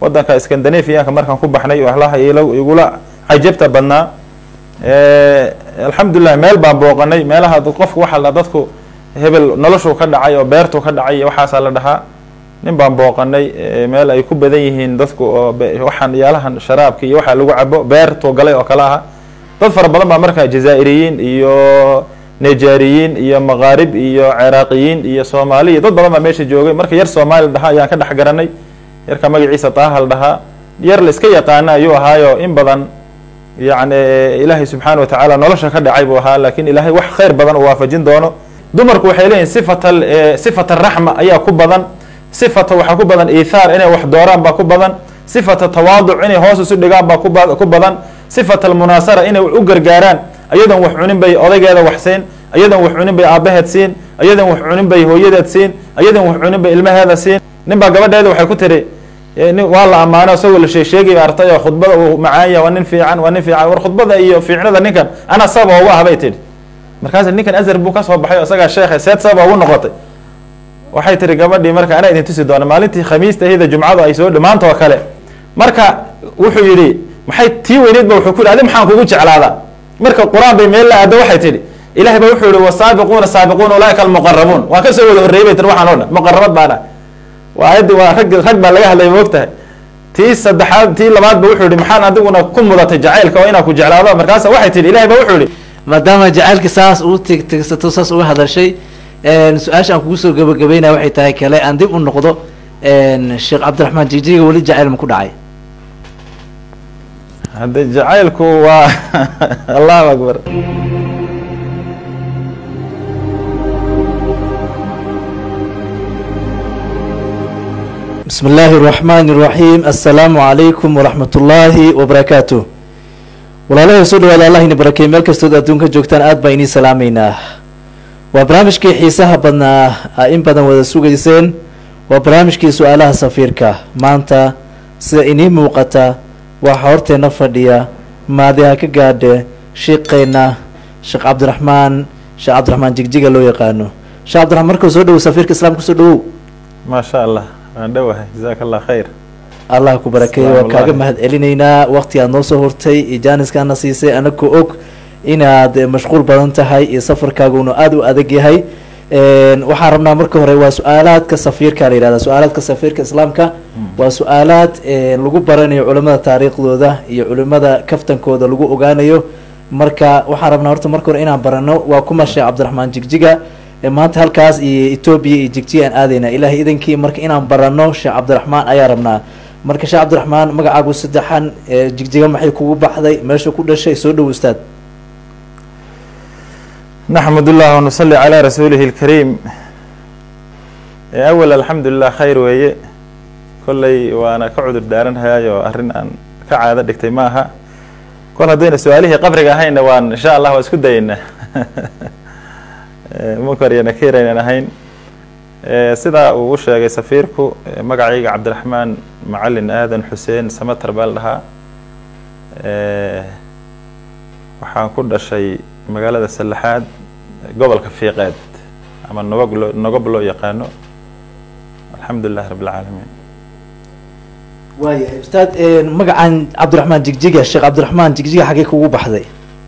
wadanka scandinavianka markaan ku baxnay waxlaha igula cajabta badnaa alxamdulilah meel baan booqanay meelaha qofku waxaa la dadku hebel noloshuu ka dhacay oo beertuu ka dhacay iyo waxaasaa la dhahaa nin baan booqanay meel ay ku badan yihiin dadku oo waxaan yaalahan sharaabki iyo waxaa lagu cabo beertuu galay oo kale aha dad fara badan baa markaa jazaa'iriyiin iyo nijaariyiin iyo maqaarib iyo ciraaqiyiin iyo soomaali iyo dad badan baa meesha joogay marka yar soomaali la dhahaa ayaan ka dhex garanay yarka magaciisa taaha la dhahaa yar la iska yaqaana ayuu ahaayo in badan yacni ilaahay subxaana watacaala nolosha ka dhacay buu ahaa laakiin ilaahay wax khayr badan uu waafajin doono dumarku waxay leeyihin sifata sifata raxma ayaa ku badan sifata waxaa ku badan iithaar inay wax dooraan baa ku badan sifata tawaaduc inay hoos isu dhigaan baa ku badan sifata almunaasara inay u gargaaraan ayadan wax cunin bay odaygeeda wax siin ayadan wax cunin bay aabaheed siin ayadan wax cunin bay hooyadeed siin ayadan wax cunin bay ilmaheeda siin nin baa gabadheeda waxay ku tiri waa la ammaano isagoo la sheesheegay artay oo khudbada uu macaanya waa nin fiican waa nin fiican war khudbada iyo fiicnada ninkan ana sababa ugu ah bay tidhi markaas ninkan azar buu kasoo baxay o isagaa sheekhe seed sababa ugu noqotay waxay tihi gabadhii marka anaa idin tusi doona maalintii khamiista ahida jumcadu ay soo dhamaanta oo kale marka wuxuu yidhi maxay tii weyneyd ba wuxuu ku yidhi adi maxaan kugu jeclaadaa marka qur-aan bay meel la aado waxay tidhi ilahay ba wuxuu yihi wasaabiquuna saabiquuna ulaaika almuqarabuun waa kasoo wada horreeyey bay tiri waxaan o dhan muqarabad baan ah waa ayaddi waa rag rag baa laga hadlaya moogtahay tii saddexaad tii labaad ba wuxuu yihi maxaan adiguna ku mudatay jacaylka oo inaan ku jeclaado markaasa waxay tihi ilahay ba wuxuu yihi maadaama jacaylka saas uu tigtigsato saas uga hadashay su-aasha aan kugu soo gabagabeynaya waxay tahay kale aan dib u noqdo sheekh cabdiraxmaan jijiga weli jacayl ma ku dhacay hadde jacaylku waa allahu akbar bismi illaahi اraxmaan الraxiim assalaamu calaykum waraxmat ullaahi wabarakaatu walaalahay soo dhawaada allah ina barakey meel kastood adduunka joogtaan aad baa inii salaameynaa waa barnaamijkii xiisaha badnaa a in badan wada sugayseen waa barnaamijkii su-aalaha safiirka maanta sida inii muuqata waxaa horteena fadhiya maadiha ka gaadhe shiiqeyna sheekh cabdiraxmaan sheekh cabdiraxmaan jigjiga loo yaqaano sheekh cabdiraxmaan markau soo dhawow safiirka islaamka kusoo dhawow maa sha allah waan dhowahay jazaaka allah khayr allah ku barakeeye waan kaaga mahad celinaynaa waqti aad noo soo hortay iyo jaaniskaana siisay anagoo og inaad mashquul badan tahay iyo safarkaaguna aada u adag yahay waxaan rabnaa marka hore waa su-aalaadka safiirka la yihahda su-aalaadka safiirka islaamka waa su-aalaad lagu baranayo culimada taariikhdooda iyo culimada kaftankooda lagu ogaanayo marka waxaan rabnaa horta marka hore inaan barano waa kuma sheekh cabdiraxmaan jigjiga maanta halkaas iyo etoobiya iyo jigjiga aan aadeyna ilahay idankii marka inaan barano sheekh cabdiraxmaan ayaa rabnaa marka sheekh cabdiraxmaan magacaagu saddexan jigjiga maxay kugu baxday meesha ku dhashay soo dhow ustaad naxmad ullah wanusali calaa rasuulihi اlkariim awal alxamdu lilah khayr weeye kolley waana ka cudur daaranhayaayo arrin aan ka caado dhigtay ma aha kol haddayna su-aalihii qabriga ahayna waan insha allah waa isku dayeynaa munkar iyo nakiir aynan ahayn sidaa uu u sheegay safiirku magacayga cabdiraxmaan macalin aadan xuseen samater baa la dhahaa waxaan ku dhashay magaalada sallaxaad gobolka fiiqeed ama nobog loo nogob loo yaqaano alxamdu lilah rabb alcaalamiin waayahay ustaad magacan cabdiraxmaan jigjiga sheekh cabdiraxmaan jigjiga xaggee kugu baxday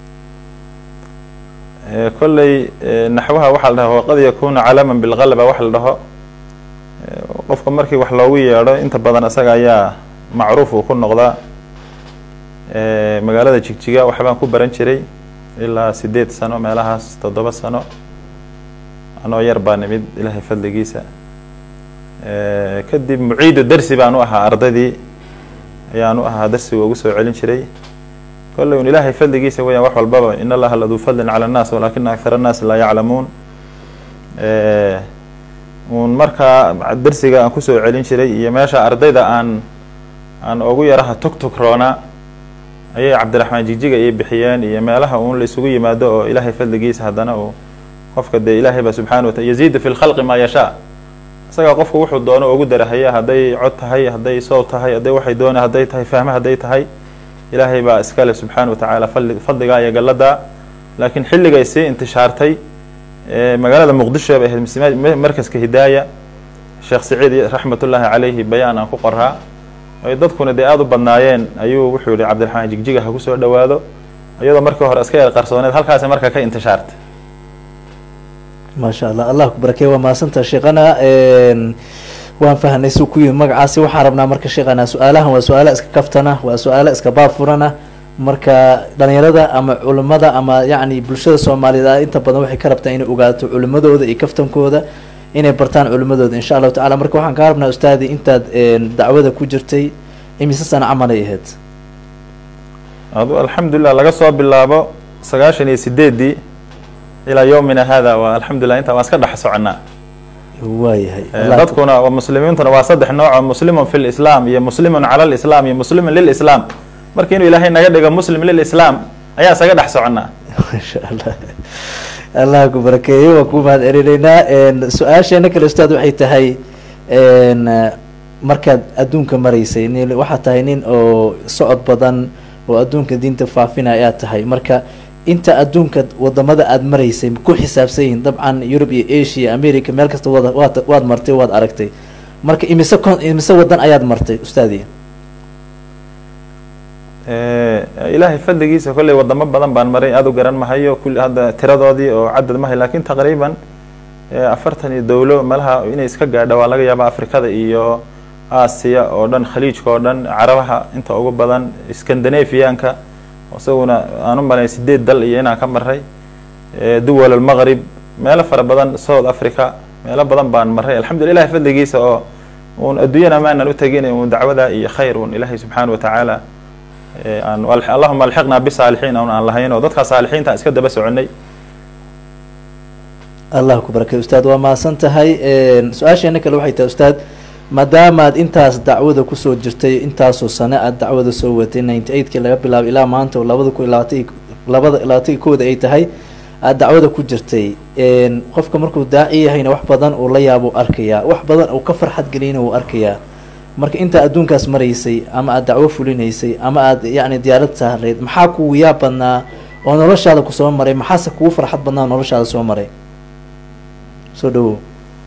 kolley naxwaha waxaa la dhaha waqad yakuna calaaman bilgalaba wax la dhaho qofka markii wax loogu yeedho inta badan isaga ayaa macruuf uu ku noqdaa magaalada jigjiga waxbaan ku baran jiray ilaa sideed sano meelahaas toddoba sano anoo yar baa nimid ilaahay fadligiisa kadib muciidu dersi baan u ahaa ardaydii ayaan u ahaa darsiga ugu soo celin jiray kolley un ilaahay fadligiisa weyaan wax walbaba in allaha laduu fadlin cala annaas walaakina akthar annaasi laa yaclamuun un markaa dersiga aan kusoo celin jiray iyo meesha ardayda aan aan ugu yaraha tug tug roonaa ayay cabdiraxmaan jigjiga iyo bixiyeen iyo meelaha uun la isugu yimaado oo ilaahay fadligiisa haddana uu qofka dee ilaahay ba subxana wataala yaziidu fi lkhalqi maa yashaa isagaa qofku wuxuu doono ugu darahaya hadday cod tahay hadday soow tahay hadday waxay doona hadday tahay fahme hadday tahay ilaahay baa iskale subxaana watacaala fadli fadligaa iyo galladaa laakiin xilligay sii intishaartay magaalada muqdisho bay ahayd markaska hidaaya sheekh saciid raxmat ullaahi calayhi bayaan aan ku qoraa ay dadkuna dee aada u badnaayeen ayuu wuxuu yihi cabdiraxmaan jigjiga ha kusoo dhawaado iyadoo markii hore iska yar qarsooneed halkaasi marka ka intishaartay maasha allah allah ku barakeeye waa mahadsantaha sheekana waan fahnay suu ku yimid magacaasi waxaan rabnaa marka sheekana su-aalahan waa su-aalo iska kaftana waa su-aalo iska baab furana marka dhalinyarada ama culimada ama yacni bulshada soomaaliyeed inta badan waxay ka rabtaa inay ogaato culimadooda iyo kaftankooda inay bartaan culimadooda insha allahu tacala marka waxaan kaa rabnaa ustaadi intaad dacwada ku jirtay imise sana camalay ahayd adu alxamdulilah laga soo bilaabo sagaashan iyo sideedii ilaa yowmina hada waa alxamdulilah intaa waan iska dhex soconaa waayahay dadkuna muslimiintuna waa saddex nooco muslimun fi lislaam iyo muslimun cala lislaam iyo muslimun lilislaam marka inuu ilaahay naga dhigo muslim lilislaam ayaa isaga dhex soconaa masha allah allah ku barakeeye waa ku mahad celinaynaa su-aasheena kale ustaad waxay tahay markaad adduunka maraysay nin waxaad tahay nin oo socod badan oo adduunka diinta faafinaya ayaad tahay marka inta adduunka wadamada aada maraysay ku xisaabsan yihin dabcan yurub iyo asia america meel kasta wad waad waad martay waad aragtay marka imise con imise wadan ayaad martay ustaadi ilaahay fadligiisa kolley wadamo badan baan maray aada u garan mahayo kulli hadda tiradoodii oo cadad mahay lakin taqriiban afartan iyo dowlo malaha inay iska gaadha waa laga yaaba afrikada iyo aasiya oo dhan khaliijka oo dhan carabaha inta ugu badan scandinavianka isaguna aan u malay sideed dal iyo inaan ka maray duwal almaqrib meelo fara badan south africa meelo badan baan maray alxamdulila ilahay fadligiisa oo un adduunyana maanan u tegin un dacwada iyo khayr un ilaahay subxaana watacaala aan allahuma alxiqna bisaalixiin un aan lahayn oo dadkaa saalixiinta iska daba soconay allah ku barakay ustaad waa mahadsan tahay su-aasheena kale waxay tahay ustaad maadaamaad intaas dacwada kusoo jirtay intaasoo sane aad dacwada soo watay ninety eightkii laga bilaabo ilaa maanta oo labada kun labaatan labada labaatan kooda ay tahay aad dacwada ku jirtay qofka markuu daaci yahayna wax badan uu la yaabo arkayaa wax badan uu ka farxad geliyna wuu arkayaa marka intaa adduunkaas maraysay ama aada dacwo fulinaysay ama aada yacni diyaarad saarleyd maxaa kugu yaab badnaa oo noloshaada kusoo maray maxaase kugu farxad badnaa oo noloshaada soo maray soo dhawow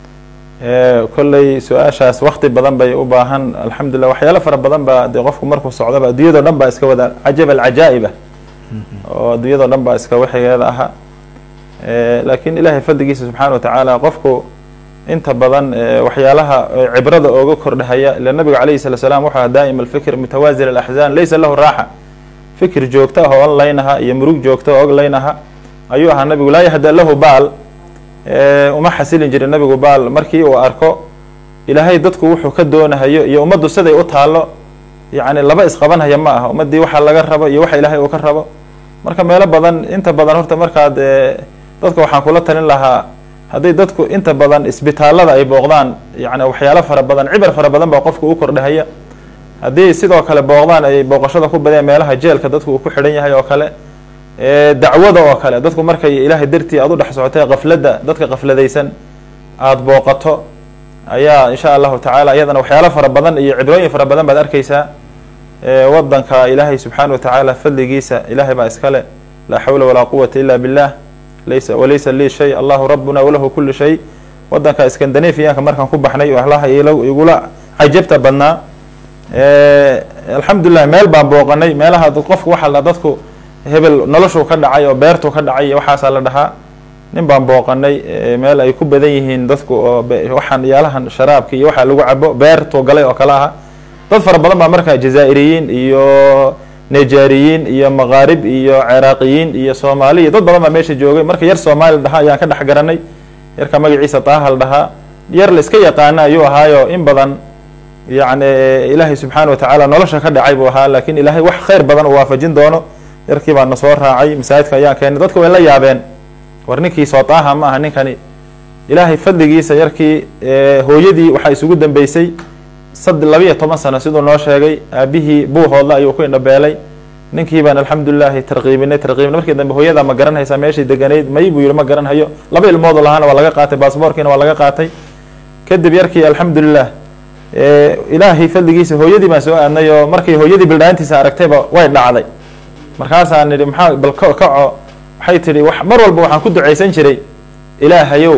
kolley su-aashaas wakti badan bay u baahan alxamdulilah waxyaalo fara badan baa dee qofku markuu socdaba adduunyado dhan baa iska wada cajab alcajaa-iba oo adduunyado dhan baa iska waxigeeda aha laakiin ilaahay fadligiisa subxaana watacaala qofku inta badan waxyaalaha cibrada ooga kordhahaya ila nabiga calayhi salatu salaam wuxuu aha daa'ima alfikr mutawaazir alaxzaan laysa lahu raaxa fikir joogto ah oo onlaynaha iyo murug joogto oo oglaynaha ayuu ahaa nabigu laa yahda lahu baal uma xasilin jirin nabigu baal markii uu arko ilaahay dadku wuxuu ka doonahayo iyo ummaddu siday u taalo yacni laba isqabanhaya ma aha ummaddii waxa laga rabo iyo waxa ilaahay uu ka rabo marka meelo badan inta badan horta markaad dadka waxaan kula talin lahaa hadday dadku inta badan isbitaalada ay booqdaan yani waxyaalo fara badan cibar fara badan baa qofka u kordhahaya haddii sidoo kale booqdaan ay booqashada ku badeen meelaha jeelka dadku uu ku xidhan yahay oo kale dacwada oo kale dadku markay ilaahay dartii aad u dhex socotay kafladda dadka kafladaysan aada booqato ayaa insha allahu tacaala iyadana waxyaalo fara badan iyo cibrooyin fara badan baad arkeysaa wadanka ilaahay subxaana watacaala fadligiisa ilaahay baa iskale laa xawla walaa quwata ila billah laysa walaysa lii shay allahu rabbuna walahu kulu shay wadanka scandinavianka markaan ku baxnay waxlaha igula cajabta badnaa alxamdulilah meel baan booqanay meelaha qofku waxaa la dadku hebel noloshuu ka dhacay oo beertuu ka dhacay waxaasaa la dhahaa nin baan booqanay meel ay ku badan yihiin dadku oo waxaan yaalahan sharaabka iyo waxaa lagu cabo beertuu galay oo kale aha dad fara badan baa markaa jazaa'iriyiin iyo nijaariyiin iyo maqaarib iyo ciraaqiyiin iyo soomaaliya dad badan baa meesha joogay marka yar soomaali dhahaa ayaan ka dhex garanay yarka magaciisa taaha la dhahaa yar la iska yaqaana ayuu ahaayo in badan yacni ilaahay subxaana watacaala nolosha ka dhacay buu ahaa laakiin ilaahay wax khayr badan uu waafajin doono yarkii baa na soo raacay masaajidka ayaan keenay dadka way la yaabeen war ninkii soo taaha ma aha ninkani ilaahay fadligiisa yarkii hooyadii waxaa isugu dambeysay sad labiiyo toban sano siduu noo sheegay aabihii buuhoodla ayuu ku indhabeelay ninkii baan alxamdulilahi tarqiibinay tarqiibinay markii dambe hooyada ma garanhaysaa meeshay deganayd may buu yihi ma garanhayo laba ilmood lahaana waa laga qaatay baasboorkiina waa laga qaatay kadib yarkii alxamdulilah ilaahay fadligiisa hooyadii baan soo aadnay oo markay hooyadii bildhaantiisa aragtayba way dhacday markaasaan nidhi maxaa bal ka kaco waxay tidhi mar walba waxaan ku ducaysan jiray ilaahayow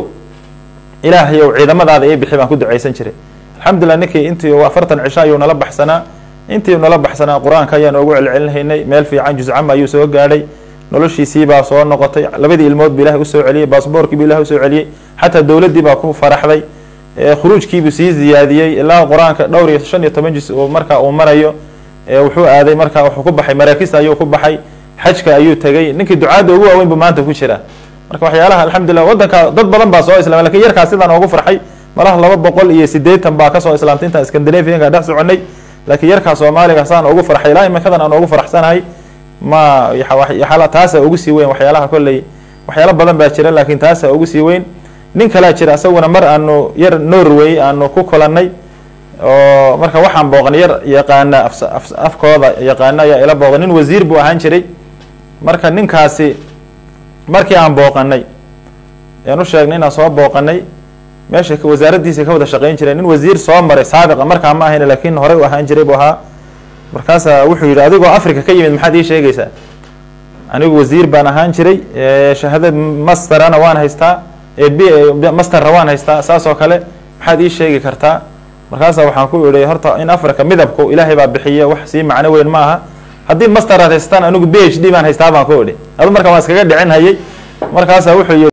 ilaahayow ciidamadaada ii bixi baan ku ducaysan jiray alxamdulilah ninkii intii afartan cisho ayuu nala baxsanaa intii nala baxsanaa qur-aanka ayaan ugu celcelinhaynay meel fiican juscama ayuu soo gaadhay noloshiisii baa soo noqotay labadii ilmood bu ilahay usoo celiyey baasboorkii bu ilahay usoo celiyey xataa dowladdii baa ku faraxday khuruujkiibuu sii ziyaadiyey ilaa qur-aanka dhowr iyo shan iyo toban jis uu markaa uu marayo wuxuu aaday marka wuxuu ku baxay maraakista ayuu ku baxay xajka ayuu tegey ninkii ducaadda ugu waaweyn bu maanta ku jira marka waxyaalaha alxamdulillah waddanka dad badan baa soo islamay lakin yarkaas sidaan oogu farxay malaha laba boqol iyo sideetan baa kasoo islaamtay intaan scandinavianka dhex soconay laakiin yarkaa soomaaliga saan ugu farxay ilaa imikadan aan ugu farxsanahay ma yaala taasa ugu sii weyn waxyaalaha kolley waxyaalo badan baa jira laakiin taasa ugu sii weyn nin kalaa jira isaguna mar aanu yar norway aanu ku kulanay oo marka waxaan booqnay yar yaqaana afkooda yaqaana ayaa ila booqay nin wasiir buu ahaan jiray marka ninkaasi markii aan booqanay aan u sheegnay inaan soo booqanay meesha wasaaraddiisa ka wada shaqeyn jiray nin wasiir soo maray saabiqa markaa ma ahayn laakiin horey u ahaan jiray buu ahaa markaasaa wuxuu yidhi adigoo africa ka yimid maxaad ii sheegaysaa anigu wasiir baan ahaan jiray shahaada masterana waan haystaa b masterna waan haystaa saas oo kale maxaad ii sheegi kartaa markaasa waxaan ku idhi horta in africa midabku ilaahay baa bixiya wax sii macno weyn ma aha haddii master aad haystaan anigu b h d baan haystaa baan ku idhi adu marka waan iskaga dhicin hayay markaasa wuxuu yii